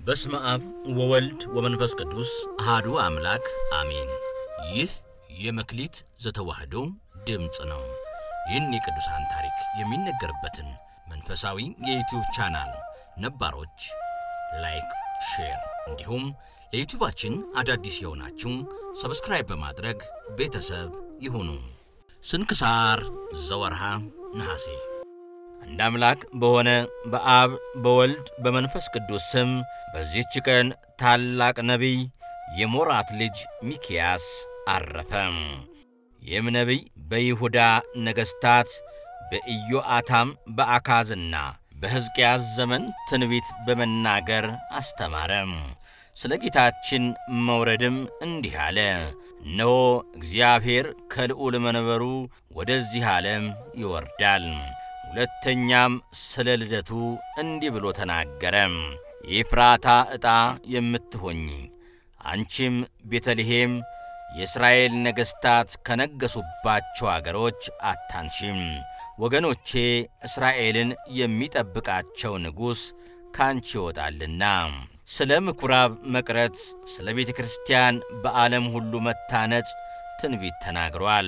በስመ አብ ወወልድ ወመንፈስ ቅዱስ አሃዱ አምላክ አሜን። ይህ የመክሊት ዘተዋሕዶ ድምፅ ነው። ይህን የቅዱሳን ታሪክ የሚነገርበትን መንፈሳዊ የዩቲዩብ ቻናል ነባሮች ላይክ፣ ሼር እንዲሁም ለዩቲዩባችን አዳዲስ የሆናችሁ ሰብስክራይብ በማድረግ ቤተሰብ ይሁኑ። ስንክሳር ዘወርሃ ነሐሴ አንድ አምላክ በሆነ በአብ በወልድ በመንፈስ ቅዱስ ስም በዚህች ቀን ታላቅ ነቢይ የሞራት ልጅ ሚክያስ አረፈ። ይህም ነቢይ በይሁዳ ነገሥታት በኢዮአታም በአካዝና በሕዝቅያስ ዘመን ትንቢት በመናገር አስተማረ። ስለ ጌታችን መውረድም እንዲህ አለ። እነሆ እግዚአብሔር ከልዑል መንበሩ ወደዚህ ዓለም ይወርዳል። ሁለተኛም ስለ ልደቱ እንዲህ ብሎ ተናገረ። የኤፍራታ ዕጣ የምትሆኝ አንቺም ቤተልሔም የእስራኤል ነገሥታት ከነገሱባቸው አገሮች አታንሺም። ወገኖቼ እስራኤልን የሚጠብቃቸው ንጉሥ ካንቺ ይወጣልና። ስለ ምኵራብ መቅረት፣ ስለ ቤተ ክርስቲያን በዓለም ሁሉ መታነጽ ትንቢት ተናግሯል።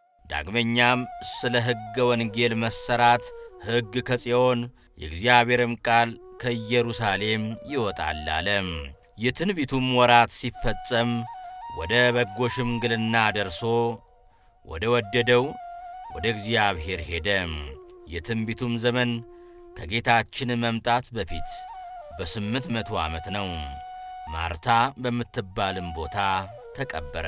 ዳግመኛም ስለ ሕገ ወንጌል መሠራት ሕግ ከጽዮን የእግዚአብሔርም ቃል ከኢየሩሳሌም ይወጣል አለ። የትንቢቱም ወራት ሲፈጸም ወደ በጎ ሽምግልና ደርሶ ወደ ወደደው ወደ እግዚአብሔር ሄደ። የትንቢቱም ዘመን ከጌታችን መምጣት በፊት በስምንት መቶ ዓመት ነው። ማርታ በምትባልም ቦታ ተቀበረ።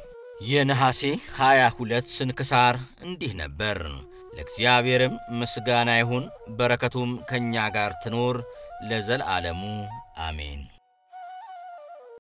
የነሐሴ ሀያ ሁለት ስንክሳር እንዲህ ነበር። ለእግዚአብሔርም ምስጋና ይሁን፣ በረከቱም ከእኛ ጋር ትኖር ለዘላለሙ አሜን።